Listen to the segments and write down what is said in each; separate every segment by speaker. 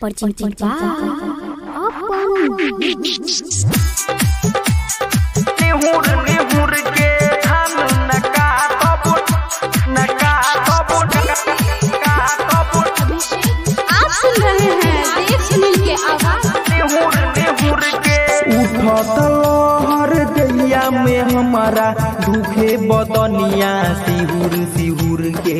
Speaker 1: Percinta apa?
Speaker 2: निहुर निहुर के धान नका तबुट नका तबुट नका तबुट
Speaker 1: आप सुन रहे हैं देव सुनील के आवाज
Speaker 2: निहुर निहुर के उठत लहर दैया में हमारा दुखे बदनिया सिहुर सिहुर के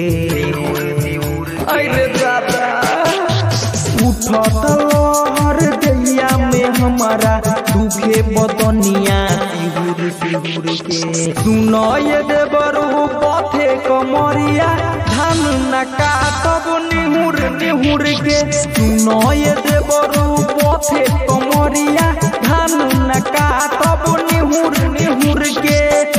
Speaker 2: अरे दादा उठत लहर दैया में हमारा दुखे बदनिया सिहुर सिहुर के सुनय देवरू पथे कमरिया धान नका तब निहुर निहुर के सुनय देवरू पथे कमरिया धान नका तब निहुर निहुर के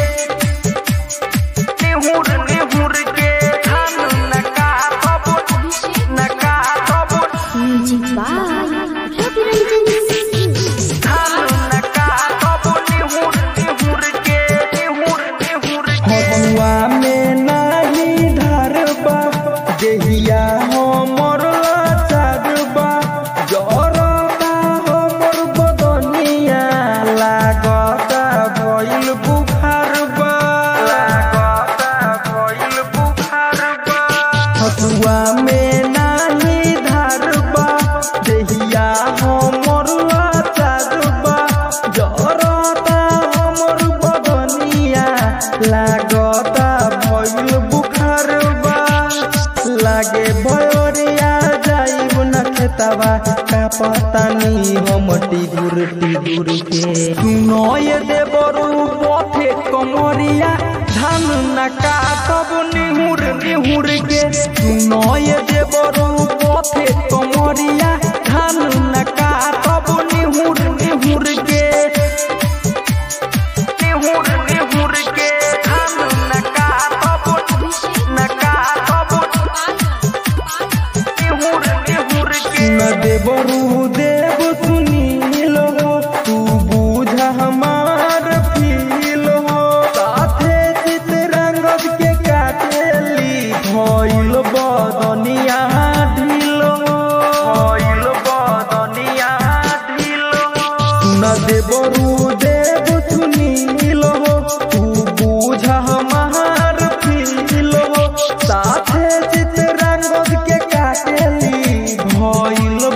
Speaker 2: निहुर निहुर के धान नका तब नका तब
Speaker 1: म्यूजिक बाय रवि रंजन
Speaker 2: धान नका तब निहुर निहुर के निहुर निहुर के हवा में नाही धरबा देहिया हमर लाचारबा जरबा हमर बदनिया लागता भइल बुखारबा लागता भइल बुखारबा हवा में नाही धरबा देहिया हमर लाचारबा जरता हमर बदनिया लागता भइल बुखारबा लागे भयोरिया जाइब न खेतवा का पतानी हम टिगुर टिगुर के सुनय देवरू पथे कमरिया धान नका तब निहुर निहुर के सुनय देवरू पथे कमरिया धान नका तब निहुर निहुर के निहुर निहुर के धान नका तब नका तब निहुर निहुर के न देवरू देव सुनील हो तू बूझ हमार फील हो साथे चितरंगद के काटेली भइल बदनिया ढील हो भइल बदनिया ढील हो न देवरू देव सुनील